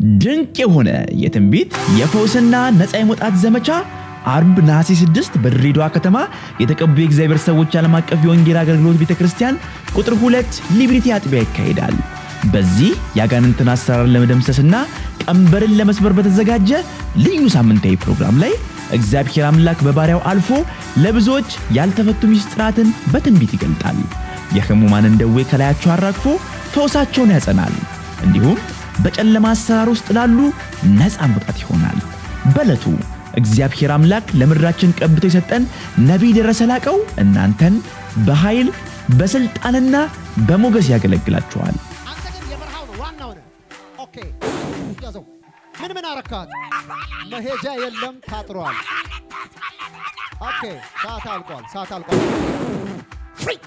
ድንቅ የሆነ የትንቢት የፈውስና ነፃ የመውጣት ዘመቻ አርብ ነሐሴ 6 በድሬዳዋ ከተማ የተቀቡ የእግዚአብሔር ሰዎች ዓለም አቀፍ የወንጌል አገልግሎት ቤተ ክርስቲያን ቁጥር ሁለት ሊብሪቲ አጥቢያ ይካሄዳል። በዚህ የአጋንንትን አሰራር ለመደምሰስና ቀንበርን ለመስበር በተዘጋጀ ልዩ ሳምንታዊ ፕሮግራም ላይ እግዚአብሔር አምላክ በባሪያው አልፎ ለብዙዎች ያልተፈቱ ምስጢራትን በትንቢት ይገልጣል። የሕሙማንን ደዌ ከላያቸው አራግፎ ፈውሳቸውን ያጸናል። እንዲሁም በጨለማ አሰራር ውስጥ ላሉ ነፃ መውጣት ይሆናል። በዕለቱ እግዚአብሔር አምላክ ለምድራችን ቀብቶ የሰጠን ነቢይ ደረሰ ላቀው እናንተን በኃይል በሥልጣንና በሞገስ ያገለግላችኋል። አንተ ግን የበረሃው ነው ዋናው ነህ። ኦኬ ያዘው። ምን ምን አረካት? መሄጃ የለም ታጥሯል። ኦኬ ሰዓት አልቋል። ሰዓት አልቋል። ፍሪ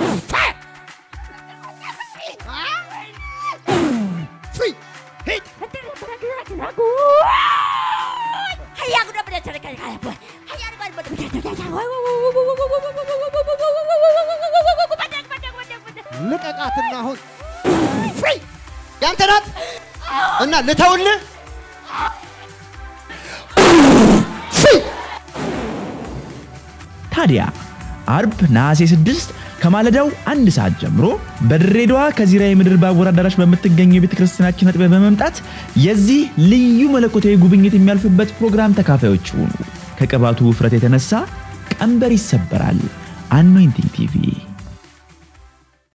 ፍሪ ሂድ ልቀቃትና አሁን ፍሪ ያንተ ናት እና ልተውልህ ፍሪ ታዲያ አርብ ነሐሴ 6 ከማለዳው አንድ ሰዓት ጀምሮ በድሬዳዋ ከዚራ የምድር ባቡር አዳራሽ በምትገኘው የቤተ ክርስቲያናችን አጥቢያ በመምጣት የዚህ ልዩ መለኮታዊ ጉብኝት የሚያልፍበት ፕሮግራም ተካፋዮች ሁኑ። ከቅባቱ ውፍረት የተነሳ ቀንበር ይሰበራል። አኖይንቲንግ ቲቪ